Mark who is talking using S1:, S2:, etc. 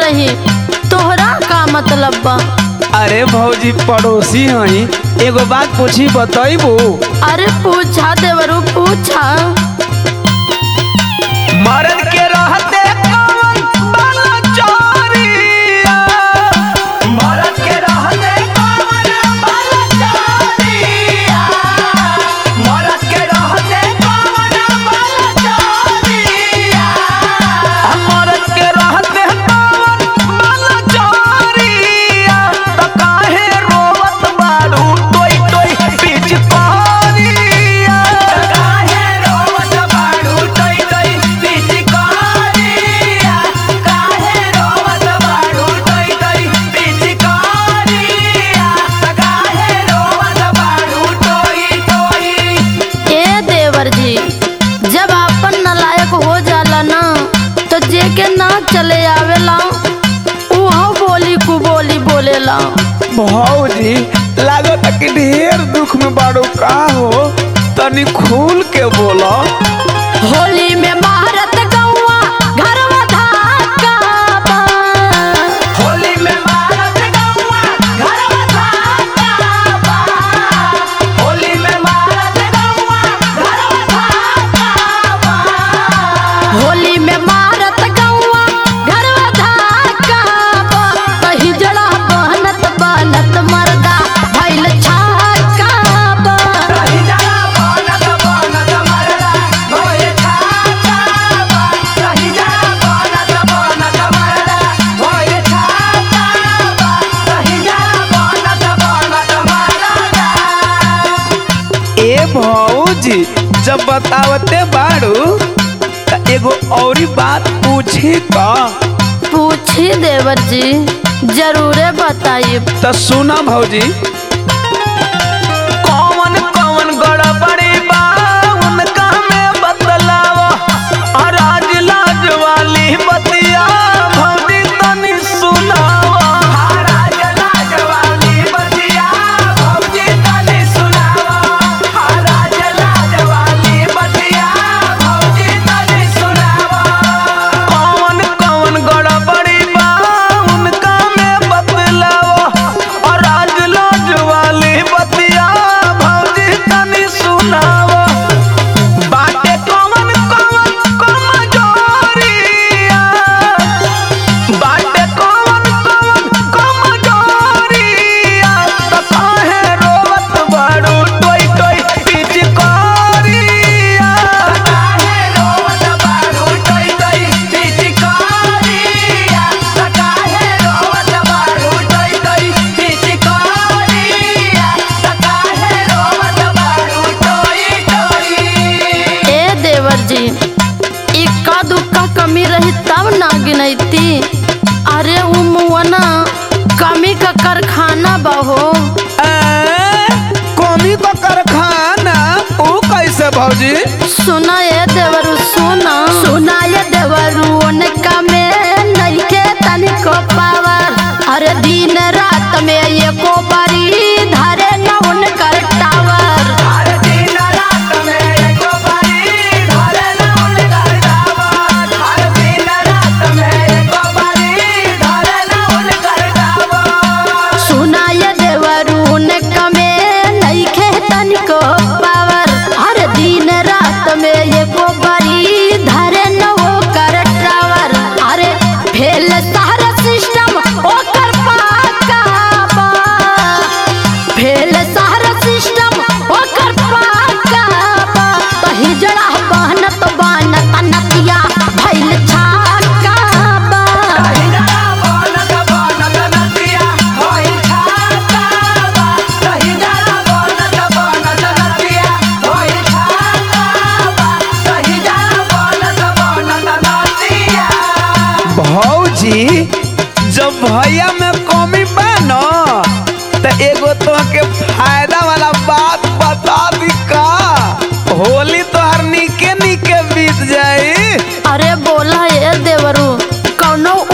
S1: रही तोहरा का मतलब बा
S2: अरे भौजी पड़ोसी हई एगो बात पूछी बतैबू
S1: अरे पूछा देवरू पूछा
S2: मर्द के रहते कौन बाला चोरिया मर्द के रहते कौन बाला चोरिया मर्द के रहते कौन बाला चोरिया मर्द के रहते कौन बाला चोरिया त काहे रोवत बारू टोई टोई बीच कोरिया काहे रोवत बारू टोई टोई बीच कोरिया काहे रोवत बारू टोई टोई बीच कोरिया काहे रोवत बारू टोई टोई
S1: ए देवर जी जब आपन नलायक हो जाला ना तो जे के ना चले आवेला उहो बोली कु बोली बोलेला
S2: भौजी लागत कि ढेर दुख में बाड़ू का हो तनी खुल के बोलो
S1: होली में महारत गौआ घरवा धाका बा।
S2: होली में मारत गौआ घरवा धाका बा होली में मारत गौआ घरवा धाका बा
S1: होली में मारत गौआ घरवा धाका बा। कहीं जड़ा बहनत बनत मरदा भइल छाका बा।
S2: रही जाला बनत बनत मरदा भोए छाका बा रही जाला बनत बनत मरदा भोए छाका बा रही जाला बनत बनत मरदा ए भौजी जब बतावते बाड़ू त एगो औरी बात पूछी का
S1: पूछी देवर जी जरूरे बताइए
S2: त सुना भौजी कौन कौन गड़बड़ी बा उनका में बतलावा और आज लाज वाली बतिया भौजी तनी सुनावा राज लाज वाली बतिया भौजी तनी सुनावा राज लाज वाली बतिया भौजी तनी सुनावा कौन कौन गड़बड़ी बा उनका में बतलावा और राज लाज वाली बतिया भौजी तनी सुनावा बाटे कौन कौन कमजोरिया बाटे कौन कौन कमजोरिया त काहे रोवत बाड़ू टोई टोई पिचकारिया काहे रोवत बाड़ू टोई टोई पिचकारिया त काहे रोवत बाड़ू टोई टोई पिचकारिया त काहे रोवत बाड़ू टोई टोई
S1: ए देवर जी इक्का दुक्का कमी रही तब ना गिनती अरे उ मुअना कमी का कारखाना बहो
S2: कमी का कारखाना ओ कैसे भौजी
S1: सुना ये देवरू सुना सुना ये देवरू उनका में नइखे तनिको पावर अरे दिन रात में एको बारी धरे न उनकर टावर
S2: हर दिन रात में एको बारी धरे न उनकर डाबर हर दिन रात में एको बारी धरे न उनकर डाबर
S1: सुना ये देवरू उनका में नइखे तनिको पावर हर दिन रात में एको बारी धरे न ओकर टावर अरे फेल सारा सिस्टम ओकर पाका बा फेल सारा सिस्टम ओकर पाका बा तही जड़ा बहनत बनत नतिया भइल छाका बा
S2: रहिरा बनत बनत नदिया होई छाता बा रहिरा बनत बनत नदिया होई छाता बा रहिरा बनत बनत नदिया भौजी जब भैया में कमी बा न त एगो तोहके फायदा वाला बात बता दी का होली तोहर निके निके बीत जाई
S1: अरे बोला ये देवरू कौनो